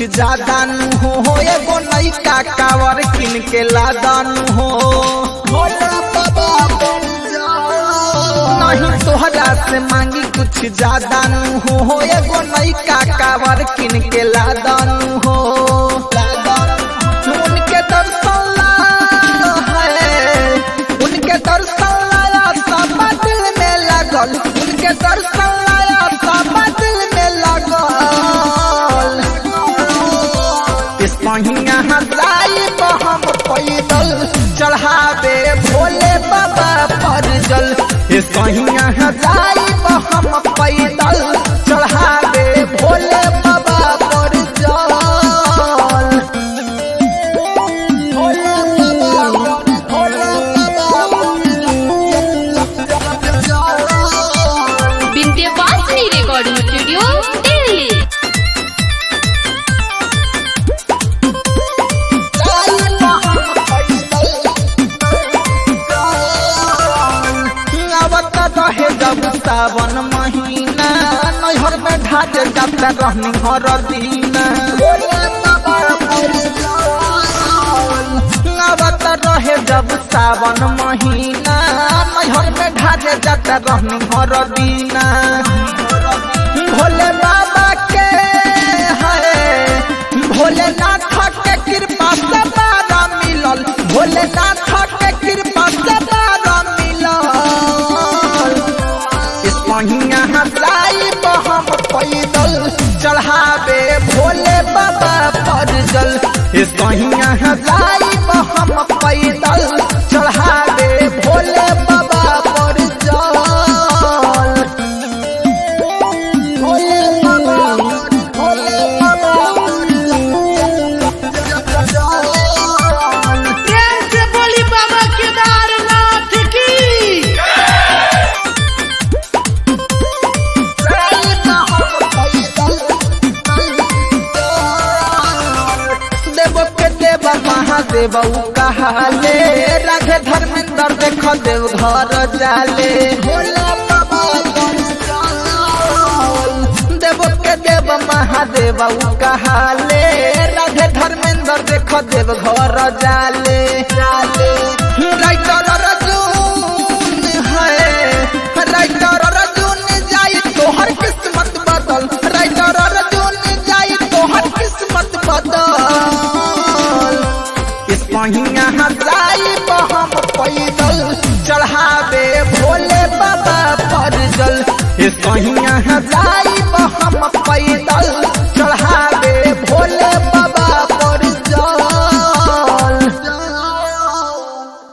ज्यादा नु हो हो एगो नैका कावर किन के लादानु हो भोला बाबा बन जा। नहीं तोहरा से मांगी कुछ ज्यादा नु हो हो एगो नैका कावर किन के लादानु हो उनके दर्शन ला है उनके दर्शन लाया सब दिल में लगल उनके दर्शन लाया सब दिल में लगल इस पहिया हजाई हम पैदल चढ़ावे भोले बाबा पर जल इस पहिया हजाई हम पैदल चढ़ावे भोले बाबा पर जल भोले बाबा भोले बाबा विंध्यवासिनी रिकॉर्डिंग स्टूडियो दिल्ली आवत रहे जब सावन महीना नैहर में ढाज जात रहनी हर दीना आवत रहे जब सावन महीना नैहर में ढाज जात रहनी हर दीना भोले बाबा के है भोलेनाथ के कृपा से बारा मिलल भोलेनाथ के कृपा से बारा मिलल इस महिया हजाई हम पैदल चढ़ावे भोले बाबा पर जल इस महिया हजाई हम पैदल चढ़ावे भोले बाबा पर जल भोले बाबा भोले बाबा प्रेम से बोली बाबा केदारनाथ की देव के देव महादेव कहाले राधे धर्मेंद्र देख देव घर जाले भोला बाबा देव के देव महादेव कहाले राधे धर्मेंद्र देख देव घर जाले जाले राइटर रजून है राइटर रजून जाई तोहर किस्मत बदल राइटर रजून जाई तोहर किस्मत बदल इस पहिया हजाई हम पैदल चढ़ावे भोले बाबा पर जल इस पहिया हजाई हम पैदल